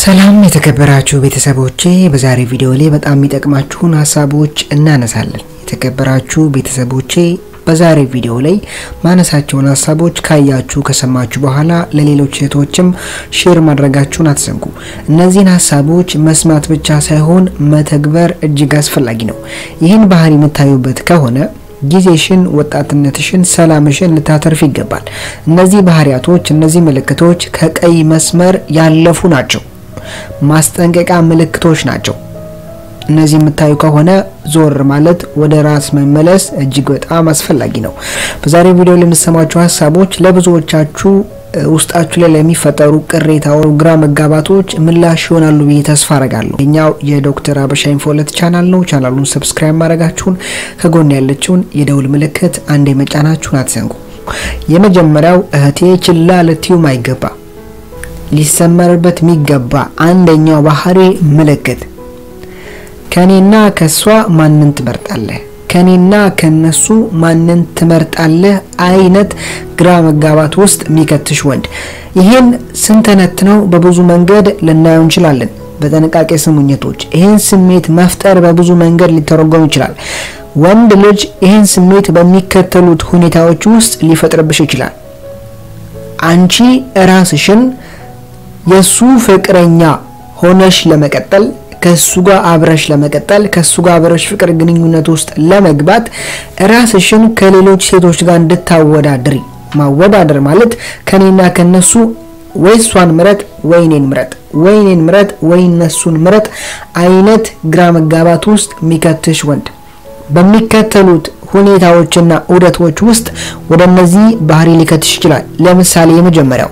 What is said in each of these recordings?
ሰላም የተከበራችሁ ቤተሰቦቼ፣ በዛሬ ቪዲዮ ላይ በጣም የሚጠቅማችሁን ሀሳቦች እናነሳለን። የተከበራችሁ ቤተሰቦቼ በዛሬ ቪዲዮ ላይ ማነሳቸውን ሀሳቦች ካያችሁ ከሰማችሁ በኋላ ለሌሎች ሴቶችም ሼር ማድረጋችሁን አትዘንጉ። እነዚህን ሀሳቦች መስማት ብቻ ሳይሆን መተግበር እጅግ አስፈላጊ ነው። ይህን ባህሪ የምታዩበት ከሆነ ጊዜሽን፣ ወጣትነትሽን፣ ሰላምሽን ልታተርፍ ይገባል። እነዚህ ባህሪያቶች፣ እነዚህ ምልክቶች ከቀይ መስመር ያለፉ ናቸው። ማስጠንቀቂያ ምልክቶች ናቸው። እነዚህ የምታዩ ከሆነ ዞር ማለት ወደ ራስ መመለስ እጅግ በጣም አስፈላጊ ነው። በዛሬ ቪዲዮ ላይ የምትሰሟቸው ሀሳቦች ለብዙዎቻችሁ ውስጣችሁ ላይ ለሚፈጠሩ ቅሬታዎች፣ ግራ መጋባቶች ምላሽ ይሆናሉ ብዬ ተስፋ አረጋለሁ። የኛው የዶክተር አበሻ ኢንፎለት ቻናል ነው። ቻናሉን ሰብስክራይብ ማድረጋችሁን ከጎን ያለችውን የደውል ምልክት አንዴ መጫናችሁን አትዘንጉ። የመጀመሪያው እህቴ ችላ ልትዩም አይገባ ሊሰመርበት የሚገባ አንደኛው ባህሪ ምልክት ከኔና ከሷ ማንን ትመርጣለህ? ከኔና ከነሱ ማንን ትመርጣለህ? አይነት ግራ መጋባት ውስጥ የሚከትሽ ወንድ። ይህን ስንተነትነው በብዙ መንገድ ልናየው እንችላለን። በጥንቃቄ ስሙኝቶች ይህን ስሜት መፍጠር በብዙ መንገድ ሊተረጎም ይችላል። ወንድ ልጅ ይህን ስሜት በሚከተሉት ሁኔታዎች ውስጥ ሊፈጥርብሽ ይችላል። አንቺ ራስሽን የሱ ፍቅረኛ ሆነሽ ለመቀጠል ከሱ ጋር አብረሽ ለመቀጠል ከሱ ጋር አብረሽ ፍቅር ግንኙነት ውስጥ ለመግባት ራስሽን ከሌሎች ሴቶች ጋር እንድታወዳድሪ። ማወዳደር ማለት ከኔና ከነሱ ወይ እሷን ምረጥ ወይ እኔን ምረጥ፣ ወይ እኔን ምረጥ ወይ እነሱን ምረጥ አይነት ግራ መጋባት ውስጥ የሚከትሽ ወንድ በሚከተሉት ሁኔታዎችና ዑደቶች ውስጥ ወደ እነዚህ ባህሪ ሊከትሽ ይችላል። ለምሳሌ የመጀመሪያው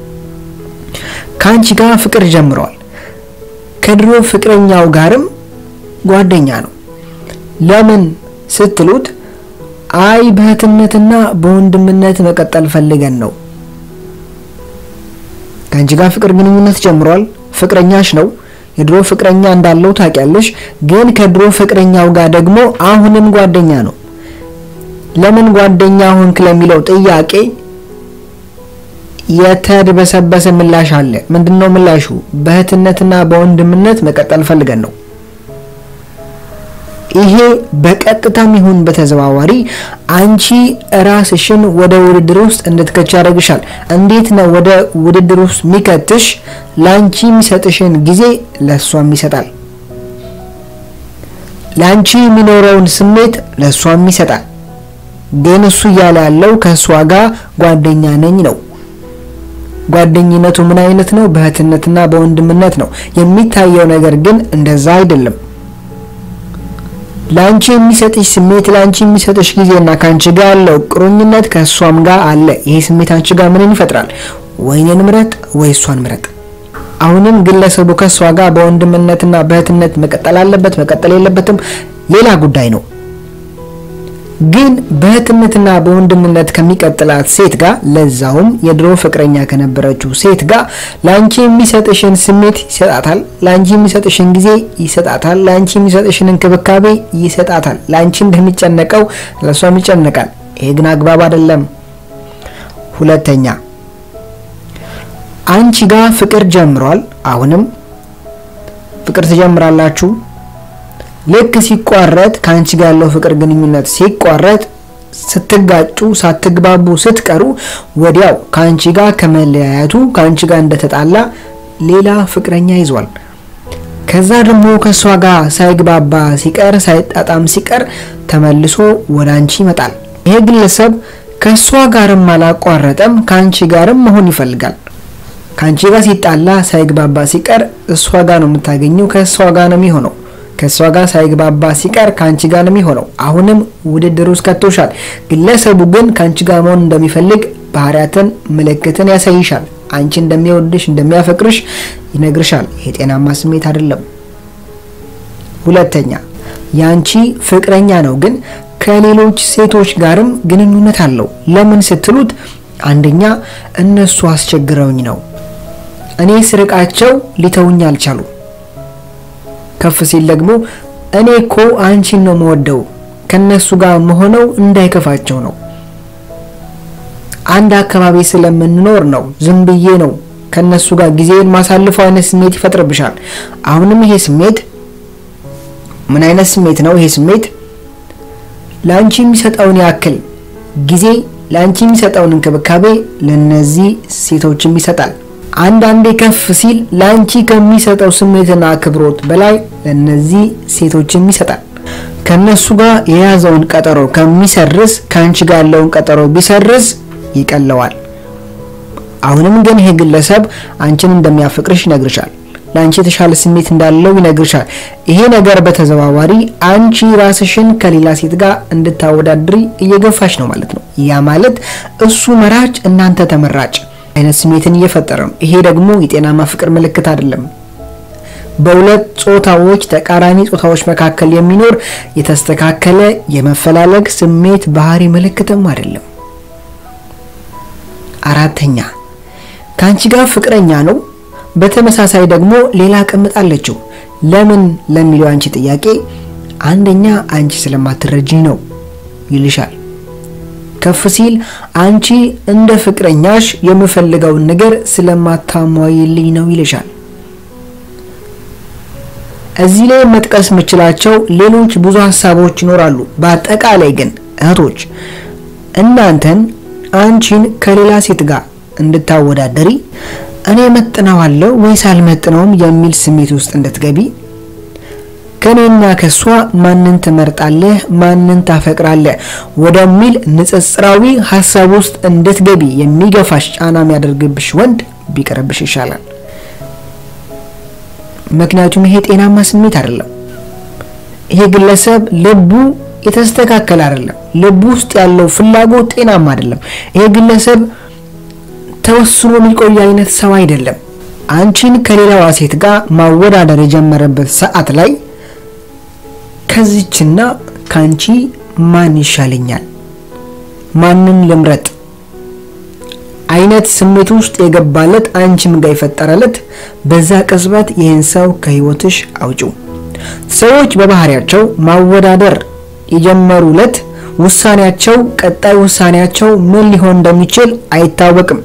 ከአንቺ ጋር ፍቅር ጀምረዋል። ከድሮ ፍቅረኛው ጋርም ጓደኛ ነው። ለምን ስትሉት አይ በእህትነትና በወንድምነት መቀጠል ፈልገን ነው። ከአንቺ ጋር ፍቅር ግንኙነት ጀምሯል። ፍቅረኛሽ ነው። የድሮ ፍቅረኛ እንዳለው ታውቂያለሽ። ግን ከድሮ ፍቅረኛው ጋር ደግሞ አሁንም ጓደኛ ነው። ለምን ጓደኛ ሆንክ ለሚለው ጥያቄ የተድበሰበሰ ምላሽ አለ። ምንድነው ምላሹ? በእህትነትና በወንድምነት መቀጠል ፈልገን ነው። ይሄ በቀጥታም ይሁን በተዘዋዋሪ አንቺ ራስሽን ወደ ውድድር ውስጥ እንድትከች ያደርግሻል። እንዴት ነው ወደ ውድድር ውስጥ የሚከትሽ? ለአንቺ የሚሰጥሽን ጊዜ ለእሷም ይሰጣል። ለአንቺ የሚኖረውን ስሜት ለእሷም ይሰጣል። ግን እሱ እያለ ያለው ከእሷ ጋር ጓደኛ ነኝ ነው። ጓደኝነቱ ምን አይነት ነው? በእህትነትና በወንድምነት ነው። የሚታየው ነገር ግን እንደዛ አይደለም። ለአንቺ የሚሰጥሽ ስሜት ለአንቺ የሚሰጥሽ ጊዜና ከአንቺ ጋር ያለው ቁርኝነት ከእሷም ጋር አለ። ይሄ ስሜት አንቺ ጋር ምንን ይፈጥራል? ወይኔን ምረጥ ወይ እሷን ምረጥ። አሁንም ግለሰቡ ከእሷ ጋር በወንድምነትና በእህትነት መቀጠል አለበት መቀጠል የለበትም ሌላ ጉዳይ ነው። ግን በእህትነትና በወንድምነት ከሚቀጥላት ሴት ጋር ለዛውም የድሮ ፍቅረኛ ከነበረችው ሴት ጋር ለአንቺ የሚሰጥሽን ስሜት ይሰጣታል። ለአንቺ የሚሰጥሽን ጊዜ ይሰጣታል። ለአንቺ የሚሰጥሽን እንክብካቤ ይሰጣታል። ለአንቺ እንደሚጨነቀው ለእሷም ይጨነቃል። ይሄ ግን አግባብ አይደለም። ሁለተኛ አንቺ ጋር ፍቅር ጀምሯል። አሁንም ፍቅር ትጀምራላችሁ። ልክ ሲቋረጥ ከአንቺ ጋር ያለው ፍቅር ግንኙነት ሲቋረጥ ስትጋጩ ሳትግባቡ ስትቀሩ ወዲያው ከአንቺ ጋር ከመለያየቱ ከአንቺ ጋር እንደተጣላ ሌላ ፍቅረኛ ይዟል። ከዛ ደግሞ ከእሷ ጋር ሳይግባባ ሲቀር ሳይጣጣም ሲቀር ተመልሶ ወደ አንቺ ይመጣል። ይሄ ግለሰብ ከእሷ ጋርም አላቋረጠም፣ ከአንቺ ጋርም መሆን ይፈልጋል። ከአንቺ ጋር ሲጣላ ሳይግባባ ሲቀር እሷ ጋር ነው የምታገኘው፣ ከእሷ ጋር ነው የሚሆነው ከእሷ ጋር ሳይግባባ ሲቀር ከአንቺ ጋር ነው የሚሆነው። አሁንም ውድድር ውስጥ ከቶሻል። ግለሰቡ ግን ከአንቺ ጋር መሆን እንደሚፈልግ ባህሪያትን፣ ምልክትን ያሳይሻል። አንቺ እንደሚወድሽ እንደሚያፈቅርሽ ይነግርሻል። ይሄ ጤናማ ስሜት አይደለም። ሁለተኛ የአንቺ ፍቅረኛ ነው፣ ግን ከሌሎች ሴቶች ጋርም ግንኙነት አለው። ለምን ስትሉት አንደኛ እነሱ አስቸግረውኝ ነው፣ እኔ ስርቃቸው ሊተውኝ አልቻሉ ከፍ ሲል ደግሞ እኔ እኮ አንቺን ነው መወደው ከነሱ ጋር መሆነው እንዳይከፋቸው ነው። አንድ አካባቢ ስለምንኖር ነው ዝም ብዬ ነው ከነሱ ጋር ጊዜን ማሳልፈው አይነት ስሜት ይፈጥርብሻል። አሁንም ይሄ ስሜት ምን አይነት ስሜት ነው? ይሄ ስሜት ለአንቺ የሚሰጠውን ያክል ጊዜ ለአንቺ የሚሰጠውን እንክብካቤ ለነዚህ ሴቶችም ይሰጣል። አንዳንዴ ከፍ ሲል ለአንቺ ከሚሰጠው ስሜትና አክብሮት በላይ ለነዚህ ሴቶችም ይሰጣል። ከነሱ ጋር የያዘውን ቀጠሮ ከሚሰርዝ ከአንቺ ጋር ያለውን ቀጠሮ ቢሰርዝ ይቀለዋል። አሁንም ግን ይሄ ግለሰብ አንቺን እንደሚያፈቅርሽ ይነግርሻል። ለአንቺ የተሻለ ስሜት እንዳለው ይነግርሻል። ይሄ ነገር በተዘዋዋሪ አንቺ ራስሽን ከሌላ ሴት ጋር እንድታወዳድሪ እየገፋሽ ነው ማለት ነው። ያ ማለት እሱ መራጭ፣ እናንተ ተመራጭ አይነት ስሜትን እየፈጠረ ነው። ይሄ ደግሞ የጤናማ ፍቅር ምልክት አይደለም። በሁለት ጾታዎች ተቃራኒ ጾታዎች መካከል የሚኖር የተስተካከለ የመፈላለግ ስሜት ባህሪ ምልክትም አይደለም። አራተኛ ከአንቺ ጋር ፍቅረኛ ነው። በተመሳሳይ ደግሞ ሌላ ቅምጥ አለችው። ለምን ለሚለው አንቺ ጥያቄ አንደኛ አንቺ ስለማትረጂ ነው ይልሻል። ከፍ ሲል አንቺ እንደ ፍቅረኛሽ የምፈልገውን ነገር ስለማታሟይልኝ ነው ይልሻል። እዚህ ላይ መጥቀስ የምችላቸው ሌሎች ብዙ ሀሳቦች ይኖራሉ። በአጠቃላይ ግን እህቶች እናንተን አንቺን ከሌላ ሴት ጋር እንድታወዳደሪ እኔ መጥነዋለሁ ወይስ አልመጥነውም የሚል ስሜት ውስጥ እንድትገቢ ከኔና ከሷ ማንን ትመርጣለህ፣ ማንን ታፈቅራለህ ወደሚል ንጽጽራዊ ሀሳብ ውስጥ እንድትገቢ የሚገፋሽ ጫና የሚያደርግብሽ ወንድ ቢቀርብሽ ይሻላል። ምክንያቱም ይሄ ጤናማ ስሜት አይደለም። ይሄ ግለሰብ ልቡ የተስተካከለ አይደለም። ልቡ ውስጥ ያለው ፍላጎት ጤናማ አይደለም። ይሄ ግለሰብ ተወስኖ የሚቆይ አይነት ሰው አይደለም። አንቺን ከሌላዋ ሴት ጋር ማወዳደር የጀመረበት ሰዓት ላይ ከዚችና ከአንቺ ማን ይሻለኛል፣ ማንን ልምረጥ አይነት ስሜት ውስጥ የገባለት አንቺም ጋር የፈጠረለት በዛ ቅጽበት ይህን ሰው ከህይወትሽ አውጪው። ሰዎች በባህሪያቸው ማወዳደር የጀመሩለት ውሳኔያቸው ቀጣይ ውሳኔያቸው ምን ሊሆን እንደሚችል አይታወቅም።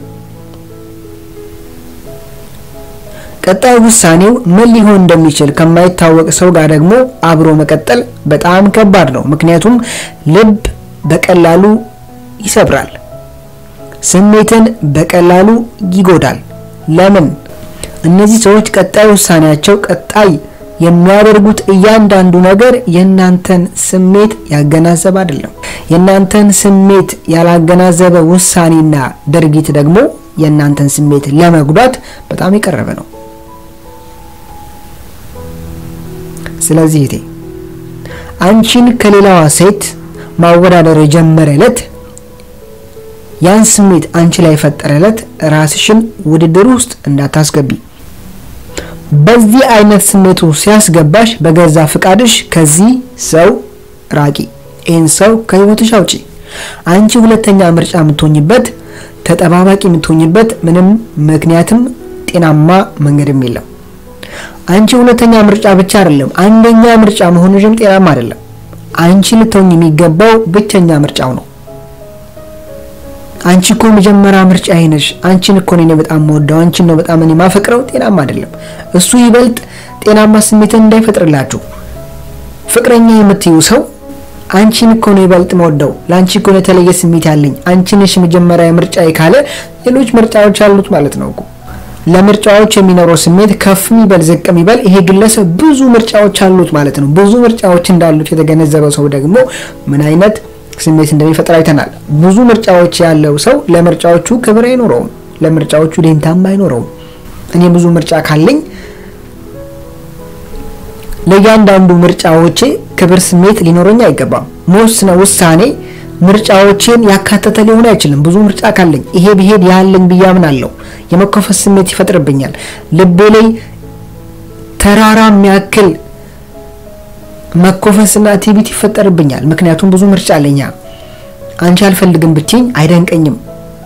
ቀጣይ ውሳኔው ምን ሊሆን እንደሚችል ከማይታወቅ ሰው ጋር ደግሞ አብሮ መቀጠል በጣም ከባድ ነው። ምክንያቱም ልብ በቀላሉ ይሰብራል፣ ስሜትን በቀላሉ ይጎዳል። ለምን? እነዚህ ሰዎች ቀጣይ ውሳኔያቸው ቀጣይ የሚያደርጉት እያንዳንዱ ነገር የእናንተን ስሜት ያገናዘበ አይደለም። የእናንተን ስሜት ያላገናዘበ ውሳኔና ድርጊት ደግሞ የእናንተን ስሜት ለመጉዳት በጣም የቀረበ ነው። ስለዚህ እቴ አንቺን ከሌላዋ ሴት ማወዳደር የጀመረ ዕለት ያን ስሜት አንቺ ላይ የፈጠረ ዕለት ራስሽን ውድድር ውስጥ እንዳታስገቢ። በዚህ አይነት ስሜቱ ሲያስገባሽ በገዛ ፍቃድሽ ከዚህ ሰው ራቂ። ይህን ሰው ከህይወትሽ አውጪ። አንቺ ሁለተኛ ምርጫ የምትሆኝበት ተጠባባቂ የምትሆኝበት ምንም ምክንያትም ጤናማ መንገድም የለም። አንቺ ሁለተኛ ምርጫ ብቻ አይደለም፣ አንደኛ ምርጫ መሆንሽም ጤናማ አይደለም። አንቺ ልትሆኝ የሚገባው ብቸኛ ምርጫው ነው። አንቺ እኮ መጀመሪያ ምርጫ አይነሽ። አንቺን እኮ እኔ በጣም ወደው አንቺን ነው በጣም እኔ ማፈቅረው። ጤናማ አይደለም። እሱ ይበልጥ ጤናማ ስሜትን እንዳይፈጥርላችሁ ፍቅረኛ የምትዩ ሰው አንቺን እኮ ነው ይበልጥ መወደው፣ ለአንቺ እኮ ነው የተለየ ስሜት ያለኝ፣ አንቺ ነሽ መጀመሪያ ምርጫ ካለ ሌሎች ምርጫዎች አሉት ማለት ነው እኮ። ለምርጫዎች የሚኖረው ስሜት ከፍ የሚበል ዝቅ የሚበል ይሄ ግለሰብ ብዙ ምርጫዎች አሉት ማለት ነው። ብዙ ምርጫዎች እንዳሉት የተገነዘበው ሰው ደግሞ ምን አይነት ስሜት እንደሚፈጥር አይተናል። ብዙ ምርጫዎች ያለው ሰው ለምርጫዎቹ ክብር አይኖረውም፣ ለምርጫዎቹ ደንታም አይኖረውም። እኔ ብዙ ምርጫ ካለኝ ለእያንዳንዱ ምርጫዎቼ ክብር ስሜት ሊኖረኝ አይገባም። መወስነ ውሳኔ ምርጫዎቼን ያካተተ ሊሆን አይችልም። ብዙ ምርጫ ካለኝ ይሄ ብሄድ ያለኝ ብዬ አምናለሁ። የመኮፈስ ስሜት ይፈጥርብኛል። ልቤ ላይ ተራራ የሚያክል መኮፈስና ትዕቢት ይፈጠርብኛል። ምክንያቱም ብዙ ምርጫ አለኛ። አንቺ አልፈልግም ብትኝ አይደንቀኝም።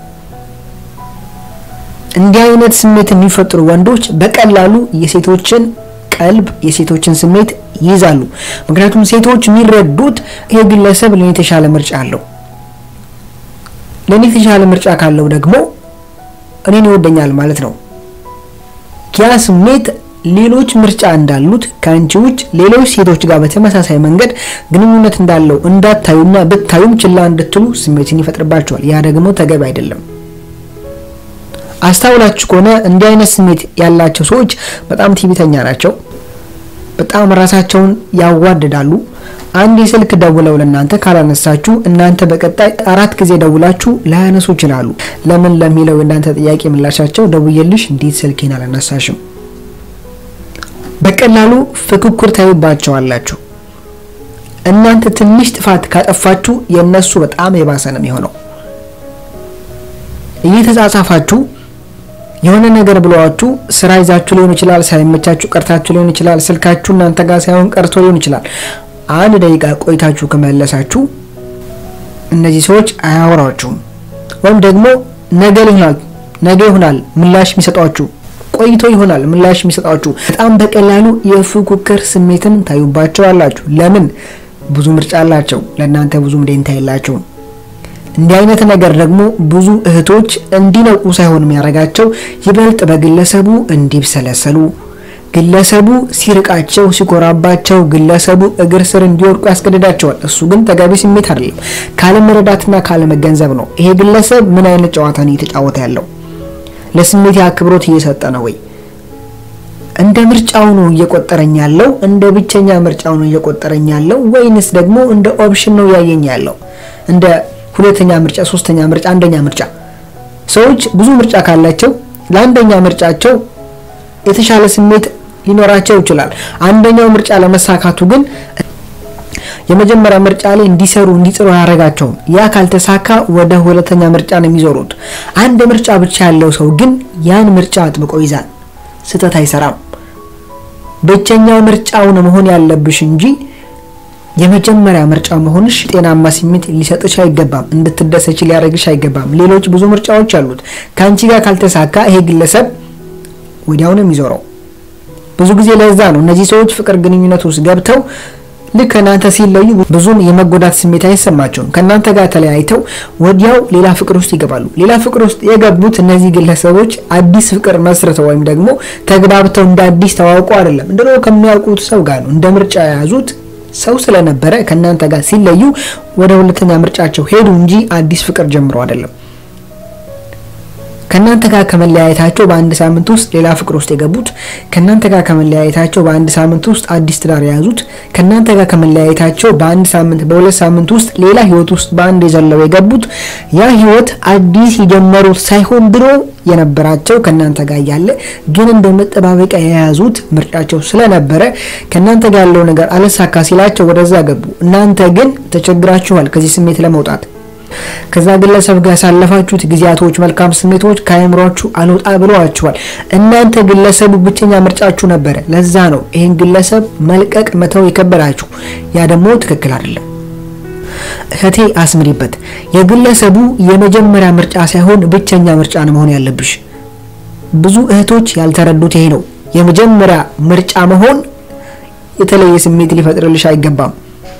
እንዲህ አይነት ስሜት የሚፈጥሩ ወንዶች በቀላሉ የሴቶችን ቀልብ የሴቶችን ስሜት ይይዛሉ። ምክንያቱም ሴቶች የሚረዱት ይሄ ግለሰብ ለኔ የተሻለ ምርጫ አለው፣ ለኔ የተሻለ ምርጫ ካለው ደግሞ እኔን ይወደኛል ማለት ነው። ያ ስሜት ሌሎች ምርጫ እንዳሉት ከአንቺ ውጭ ሌሎች ሴቶች ጋር በተመሳሳይ መንገድ ግንኙነት እንዳለው እንዳታዩና ብታዩም ችላ እንድትሉ ስሜትን ይፈጥርባቸዋል። ያ ደግሞ ተገቢ አይደለም። አስታውላችሁ ከሆነ እንዲህ አይነት ስሜት ያላቸው ሰዎች በጣም ትዕቢተኛ ናቸው። በጣም ራሳቸውን ያዋድዳሉ። አንድ የስልክ ደውለው ለእናንተ ካላነሳችሁ እናንተ በቀጣይ አራት ጊዜ ደውላችሁ ላያነሱ ይችላሉ። ለምን ለሚለው የእናንተ ጥያቄ ምላሻቸው ደውዬልሽ እንዴት ስልኬን አላነሳሽም? በቀላሉ ፍክኩር ታዩባቸዋላችሁ። እናንተ ትንሽ ጥፋት ካጠፋችሁ የእነሱ በጣም የባሰ ነው የሚሆነው። እየተጻጻፋችሁ የሆነ ነገር ብለዋችሁ ስራ ይዛችሁ ሊሆን ይችላል፣ ሳይመቻችሁ ቀርታችሁ ሊሆን ይችላል፣ ስልካችሁ እናንተ ጋር ሳይሆን ቀርቶ ሊሆን ይችላል። አንድ ደቂቃ ቆይታችሁ ከመለሳችሁ እነዚህ ሰዎች አያወራችሁም፣ ወይም ደግሞ ነገ ይሆናል ነገ ይሆናል ምላሽ የሚሰጧችሁ ቆይቶ ይሆናል ምላሽ የሚሰጧችሁ። በጣም በቀላሉ የፉክክር ስሜትን ታዩባቸዋላችሁ። ለምን? ብዙ ምርጫ አላቸው፣ ለእናንተ ብዙም ደንታ የላቸውም። እንዲህ አይነት ነገር ደግሞ ብዙ እህቶች እንዲነቁ ሳይሆን የሚያደርጋቸው ይበልጥ በግለሰቡ እንዲብሰለሰሉ፣ ግለሰቡ ሲርቃቸው፣ ሲኮራባቸው፣ ግለሰቡ እግር ስር እንዲወድቁ ያስገድዳቸዋል። እሱ ግን ተገቢ ስሜት አይደለም፣ ካለመረዳትና ካለመገንዘብ ነው። ይሄ ግለሰብ ምን አይነት ጨዋታ ነው እየተጫወተ ያለው? ለስሜት አክብሮት እየሰጠ ነው ወይ? እንደ ምርጫው ነው እየቆጠረኝ ያለው? እንደ ብቸኛ ምርጫው ነው እየቆጠረኝ ያለው? ወይንስ ደግሞ እንደ ኦፕሽን ነው ያየኝ ያለው? እንደ ሁለተኛ ምርጫ፣ ሶስተኛ ምርጫ፣ አንደኛ ምርጫ። ሰዎች ብዙ ምርጫ ካላቸው ለአንደኛ ምርጫቸው የተሻለ ስሜት ሊኖራቸው ይችላል። አንደኛው ምርጫ ለመሳካቱ ግን የመጀመሪያ ምርጫ ላይ እንዲሰሩ እንዲጥሩ አያደርጋቸውም። ያ ካልተሳካ ወደ ሁለተኛ ምርጫ ነው የሚዞሩት። አንድ ምርጫ ብቻ ያለው ሰው ግን ያን ምርጫ አጥብቆ ይዛል፣ ስህተት አይሰራም። ብቸኛው ምርጫው ነው መሆን ያለብሽ እንጂ የመጀመሪያ ምርጫ መሆንሽ ጤናማ ስሜት ሊሰጥሽ አይገባም። እንድትደሰች ሊያደርግሽ አይገባም። ሌሎች ብዙ ምርጫዎች አሉት። ከአንቺ ጋር ካልተሳካ ይሄ ግለሰብ ወዲያው ነው የሚዞረው። ብዙ ጊዜ ለዛ ነው እነዚህ ሰዎች ፍቅር ግንኙነት ውስጥ ገብተው ልክ ከእናንተ ሲለዩ ብዙም የመጎዳት ስሜት አይሰማቸውም። ከእናንተ ጋር ተለያይተው ወዲያው ሌላ ፍቅር ውስጥ ይገባሉ። ሌላ ፍቅር ውስጥ የገቡት እነዚህ ግለሰቦች አዲስ ፍቅር መስርተው ወይም ደግሞ ተግባብተው እንደ አዲስ ተዋውቀው አይደለም፣ ድሮ ከሚያውቁት ሰው ጋር ነው እንደ ምርጫ የያዙት ሰው ስለነበረ ከእናንተ ጋር ሲለዩ ወደ ሁለተኛ ምርጫቸው ሄዱ እንጂ አዲስ ፍቅር ጀምሮ አይደለም። ከእናንተ ጋር ከመለያየታቸው በአንድ ሳምንት ውስጥ ሌላ ፍቅር ውስጥ የገቡት፣ ከእናንተ ጋር ከመለያየታቸው በአንድ ሳምንት ውስጥ አዲስ ትዳር የያዙት፣ ከእናንተ ጋር ከመለያየታቸው በአንድ ሳምንት በሁለት ሳምንት ውስጥ ሌላ ህይወት ውስጥ በአንድ የዘለው የገቡት ያ ህይወት አዲስ የጀመሩት ሳይሆን ድሮ የነበራቸው ከእናንተ ጋር ያለ ግን እንደ መጠባበቂያ የያዙት ምርጫቸው ስለነበረ ከእናንተ ጋር ያለው ነገር አለሳካ ሲላቸው ወደዛ ገቡ። እናንተ ግን ተቸግራችኋል ከዚህ ስሜት ለመውጣት ከዛ ግለሰብ ጋር ያሳለፋችሁት ጊዜያቶች መልካም ስሜቶች ከአእምሯችሁ አልወጣ ብለዋችኋል። እናንተ ግለሰቡ ብቸኛ ምርጫችሁ ነበረ። ለዛ ነው ይህን ግለሰብ መልቀቅ መተው የከበዳችሁ። ያ ደግሞ ትክክል አይደለም። እህቴ አስምሪበት። የግለሰቡ የመጀመሪያ ምርጫ ሳይሆን ብቸኛ ምርጫ ነው መሆን ያለብሽ። ብዙ እህቶች ያልተረዱት ይሄ ነው። የመጀመሪያ ምርጫ መሆን የተለየ ስሜት ሊፈጥርልሽ አይገባም።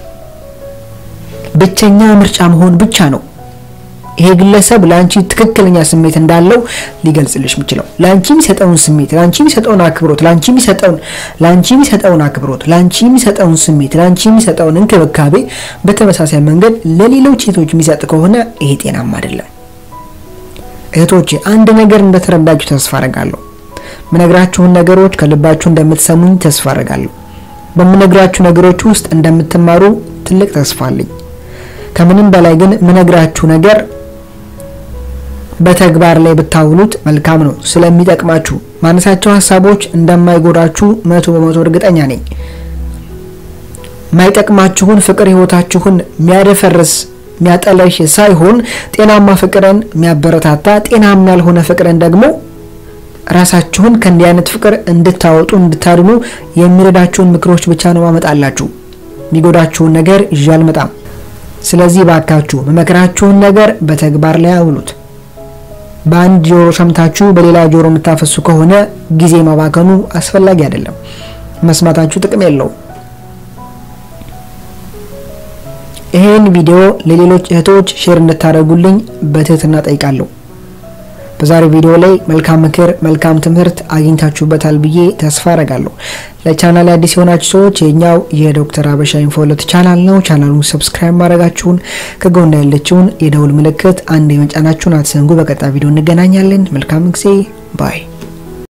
ብቸኛ ምርጫ መሆን ብቻ ነው። ይሄ ግለሰብ ለአንቺ ትክክለኛ ስሜት እንዳለው ሊገልጽልሽ የሚችለው ለአንቺ የሚሰጠውን ስሜት፣ ለአንቺ የሚሰጠውን አክብሮት፣ ለአንቺ የሚሰጠውን ለአንቺ የሚሰጠውን አክብሮት፣ ለአንቺ የሚሰጠውን ስሜት፣ ለአንቺ የሚሰጠውን እንክብካቤ በተመሳሳይ መንገድ ለሌሎች ሴቶች የሚሰጥ ከሆነ ይሄ ጤናማ አይደለም። እህቶቼ አንድ ነገር እንደተረዳችሁ ተስፋ አረጋለሁ። ምነግራችሁን ነገሮች ከልባችሁ እንደምትሰሙኝ ተስፋ አረጋለሁ። በምነግራችሁ ነገሮች ውስጥ እንደምትማሩ ትልቅ ተስፋ አለኝ። ከምንም በላይ ግን ምነግራችሁ ነገር በተግባር ላይ ብታውሉት መልካም ነው። ስለሚጠቅማችሁ ማነሳቸው ሀሳቦች እንደማይጎዳችሁ መቶ በመቶ እርግጠኛ ነኝ። ማይጠቅማችሁን ፍቅር ህይወታችሁን የሚያደፈርስ የሚያጠለሽ ሳይሆን ጤናማ ፍቅርን የሚያበረታታ ጤናማ ያልሆነ ፍቅርን ደግሞ ራሳችሁን ከእንዲህ አይነት ፍቅር እንድታወጡ እንድታድኑ የሚረዳችሁን ምክሮች ብቻ ነው ማመጣላችሁ። የሚጎዳችሁን ነገር ይዤ አልመጣም። ስለዚህ ባካችሁ መመክራችሁን ነገር በተግባር ላይ አውሉት። በአንድ ጆሮ ሰምታችሁ በሌላ ጆሮ የምታፈሱ ከሆነ ጊዜ ማባከኑ አስፈላጊ አይደለም። መስማታችሁ ጥቅም የለውም። ይሄን ቪዲዮ ለሌሎች እህቶች ሼር እንድታደርጉልኝ በትህትና ጠይቃለሁ። በዛሬው ቪዲዮ ላይ መልካም ምክር፣ መልካም ትምህርት አግኝታችሁበታል ብዬ ተስፋ አረጋለሁ። ለቻናል አዲስ የሆናችሁ ሰዎች የኛው የዶክተር አበሻ ኢንፎሎት ቻናል ነው። ቻናሉን ሰብስክራይብ ማድረጋችሁን ከጎን ያለችውን የደውል ምልክት አንድ የመጫናችሁን አትዘንጉ። በቀጣይ ቪዲዮ እንገናኛለን። መልካም ጊዜ ባይ